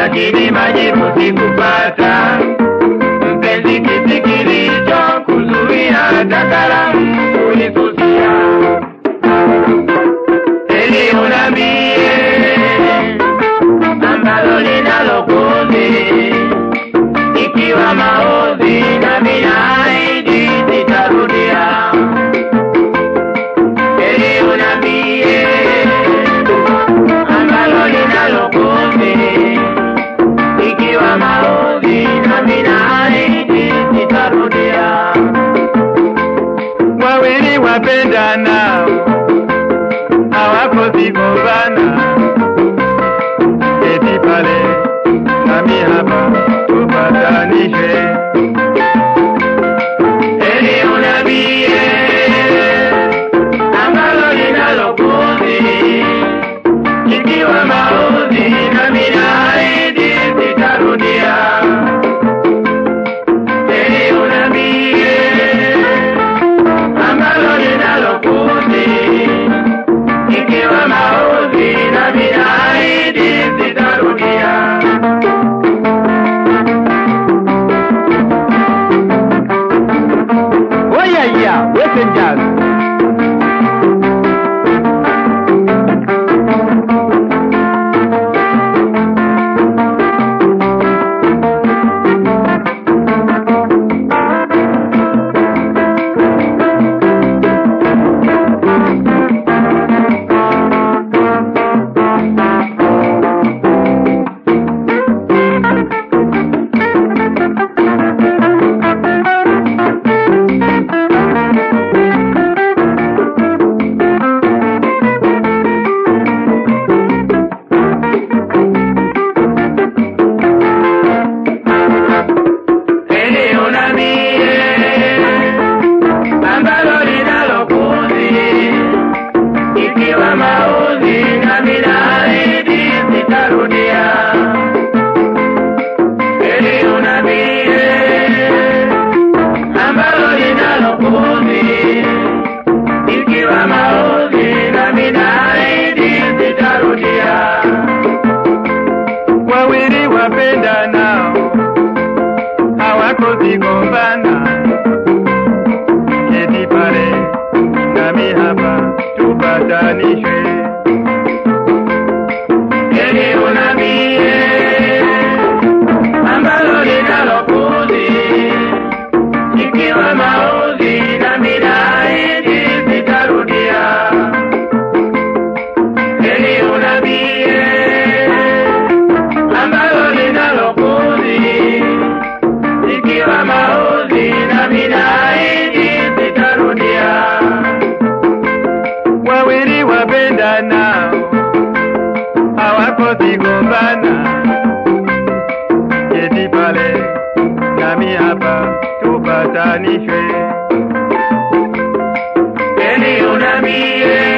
lakini majibu sikupata. Mpenzi, kiti kilicho kuzuia hata kalamu kulisusia, ili unambie ambalo linalokuzi ikiwa maozi na minaidi sitarudia, ili unambie ambalo linalokuzi ikiwa maozi na minaidi sitarudia. Wawili wapendana hawako zigombana, eti pale nami hapa tupatanishe, eli unambie ambalo linalokuzi ikiwa maozi na minaidi sitarudia, eli unambie ambalo linalokuzi ikiwa maozi na minaidi sitarudia. Oyaya, Western Eli unambie ambalo linalokuzi ikiwa mauzi na minaidi sitarudia. Eli unambie ambalo linalokuzi ikiwa mauzi na minaidi sitarudia. Wawili wapendanao hawako zigombana, eti pale nami hapa tupatanishwe, eli unambie ambalo linalokuzi ikiwa mauzi na minaidi sitarudia, eli unambie ambalo linalokuzi ikiwa maozi na minaidi sitarudia. Wawili wapendanao hawako zigombana, eti pale nami hapa tupatanishwe, eli unambie